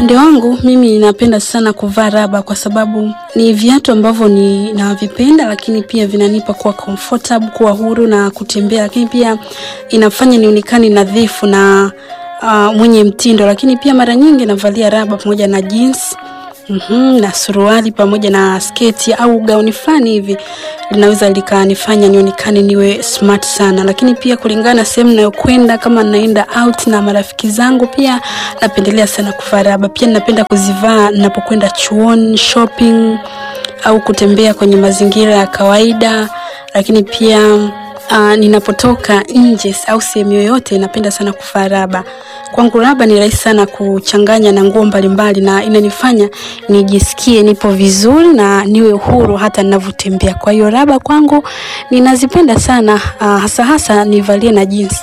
upande wangu mimi napenda sana kuvaa raba kwa sababu ni viatu ambavyo ni navipenda, lakini pia vinanipa kuwa comfortable, kuwa huru na kutembea, lakini pia inafanya nionekane nadhifu na uh, mwenye mtindo, lakini pia mara nyingi navalia raba pamoja na jeans Mm-hmm, na suruali pamoja na sketi au gauni fulani hivi linaweza likanifanya nionekane niwe smart sana, lakini pia kulingana na sehemu nayokwenda, kama naenda out na marafiki zangu, pia napendelea sana kuvaa raba. Pia napenda kuzivaa ninapokwenda chuoni, shopping au kutembea kwenye mazingira ya kawaida, lakini pia uh, ninapotoka nje au sehemu yoyote napenda sana kuvaa raba. Kwangu raba ni rahisi sana kuchanganya na nguo mbalimbali na inanifanya nijisikie nipo vizuri na niwe huru hata ninavyotembea. Kwa hiyo raba kwangu ninazipenda sana uh, hasa hasa nivalie na jeans.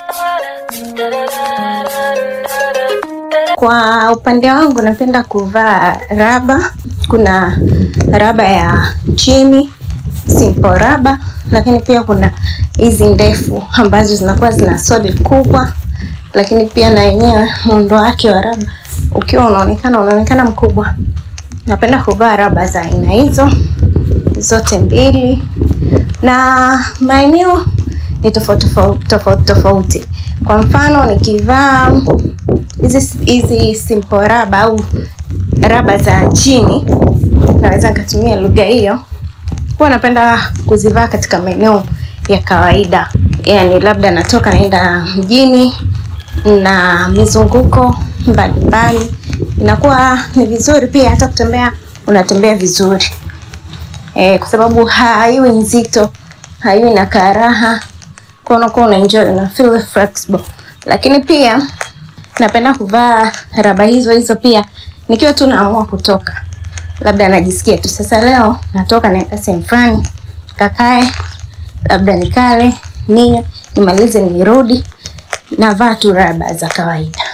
Kwa upande wangu napenda kuvaa raba. Kuna raba ya chini simple raba, lakini pia kuna hizi ndefu ambazo zinakuwa zina soli kubwa, lakini pia na yenyewe muundo wake wa raba ukiwa unaonekana unaonekana mkubwa. Napenda kuvaa raba za aina hizo zote mbili, na maeneo ni tofauti tofauti tofauti tofauti. Kwa mfano nikivaa hizi hizi simple raba au raba za chini, naweza nikatumia lugha hiyo, huwa napenda kuzivaa katika maeneo ya kawaida, yani labda natoka naenda mjini na mizunguko mbalimbali, inakuwa ni vizuri pia hata kutembea, unatembea vizuri e, kwa sababu haiwi nzito, haiwi na karaha, kwa unakuwa una enjoy, una feel flexible. Lakini pia napenda kuvaa raba hizo hizo pia nikiwa tu naamua kutoka, labda najisikia tu sasa leo natoka naenda sehemu fulani, kakae labda nikale ninywe nimalize nirudi, navaa tu raba za kawaida.